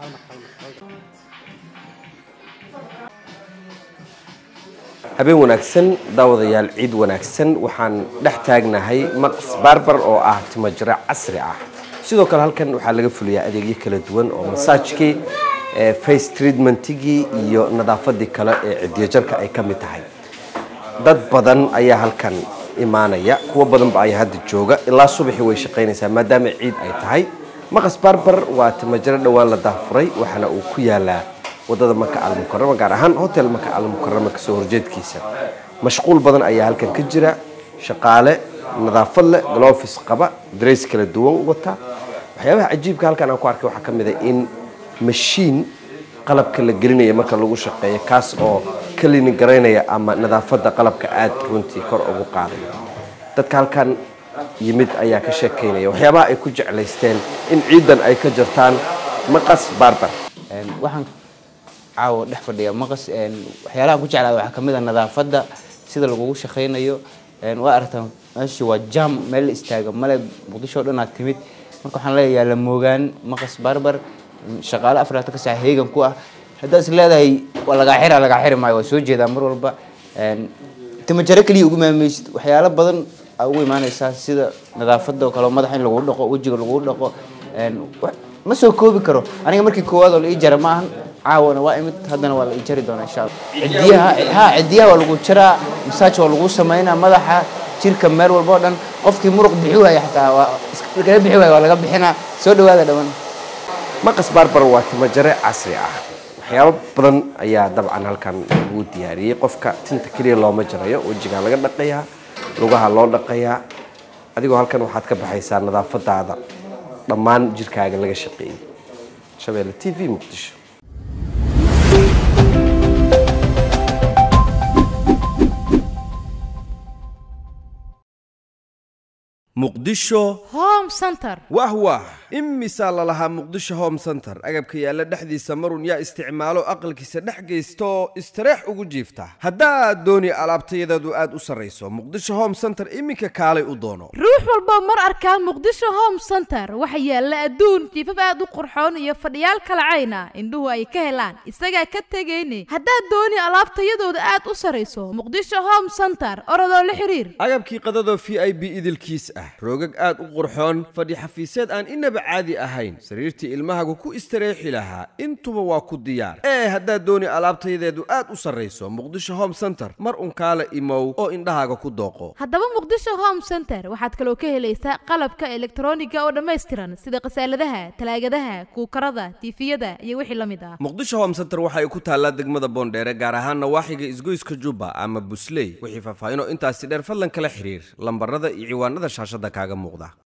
habeen wanaagsan daawadayaal ciid wanaagsan waxaan dhex taagnahay maqs barbar oo ah timajiro casri ah sidoo kale halkan waxaa laga fuliyaa adeegyo kala duwan oo masaajkii face treatmentigii iyo nadaafadii kale ee cidiyajarka ay ka mid tahay dad badan ayaa halkan imaanaya kuwo badanba ayaa hadda jooga ilaa subaxii way shaqaynaysaa maadaama ciid ay tahay maqas barbar waa timajiro dhowaan la daafuray waxaana uu ku yaalaa wadada maka almukarama gaar ahaan hotel maka almukarama kasoo horjeedkiisa mashquul badan ayaa halkan ka jira shaqaale nadaafad leh glofis qaba darays kala duwan wata waxyaabaha cajiibka halkan aan ku arkay waxaa ka mid a in mashiin qalabka la gelinaya marka lagu shaqeeyo kaas oo kalini garaynaya ama nadaafadda qalabka aad runtii kor ugu qaadaya dadka halkan yimid ayaa ka sheekaynaya waxyaabaha ay ku jeclaysteen in ciidan ay ka jirtaan maqas barbar waxaan caawa dhex fadhiya maqas waxyaalahan ku jeclaa waxaa kamid a nadaafadda sida lagugu shaqaynayo waa aragtaa meesha waa jam meel la istaaga male muqdisho o dhan aad timid marka waxaan leeyahay la moogaan maqas barbar shaqaale afraatan ka sax heegan ku ah haddaad is leedahay waa lagaa xira lagaa xiri maayo waa soo jeedaa mar walba timajaro keliya ugu maamaysid waxyaalo badan aa ugu imaanaysaa sida nadaafadda oo kale madaxa in lagu dhaqo wejiga lagu dhaqo ma soo koobi karo aniga markii koowaad oo la ii jara ma ahan caawana waa imid haddana waa la ii jari doonaa insha allah cidiyaha ha cidiyaha waa lagu jaraa masaaj waa lagu sameynaa madaxa jirka meel walba oo dhan qofkii muruq bixi waaya xataa waa iskala bixi waaya waa laga bixinaa soo dhawaada dhawan maqas barbar waa timajare casri ah waxyaabo badan ayaa dabcan halkan lagu diyaariyey qofka tinta keliya looma jarayo wejigaa laga dhaqayaa lugaha loo dhaqayaa adigoo halkan waxaad ka baxaysaa nadaafadaada dhammaan jirkaaga laga shaqeeyey shabeelle t v muqdisho muqdisho home center wah wah imisaa lalahaa muqdisho home center agabka yaalla dhexdiisa marun yaa isticmaalo aqalkiisa dhex geysta oo istareex ugu jiifta haddaad dooni alaabtayadeedu aad u sarrayso muqdisho home center iminka kaalay u doono ruux walba mar arkaa muqdisho home center waxa yaalla adduun jiifaf aad u qurxoon iyo fadhiyaal kalacayna indhuhu ay ka helaan isagaa ka tegayne haddaad dooni alaabtayadooda aad u sarrayso muqdisho home center orodoo la xiriir agabkii qadadoo v i b idilkiis ah roogag aad u qurxoon fadhi xafiiseed aan inaba caadi ahayn sariirtii ilmahagu ku istareexi lahaa intuba waa ku diyaar ee haddaad dooni alaabtayadeedu aad u sarrayso muqdisho home center mar un kaala imow oo indhahaaga ku dooqo haddaba muqdisho home center waxaad kaloo ka helaysaa qalabka elektroniga oo dhammaystiran sida khasaaladaha talaagadaha kuukarada tiifiyada iyo wixii la mid ah muqdisho home center waxa ay ku taallaa degmada boondheere gaar ahaan nawaaxiga isgoyska jubba ama busley wixii faahfaahinoo intaasi dheer fadlan kala xiriir lambarada iyo ciwaanada shaashada kaaga muuqda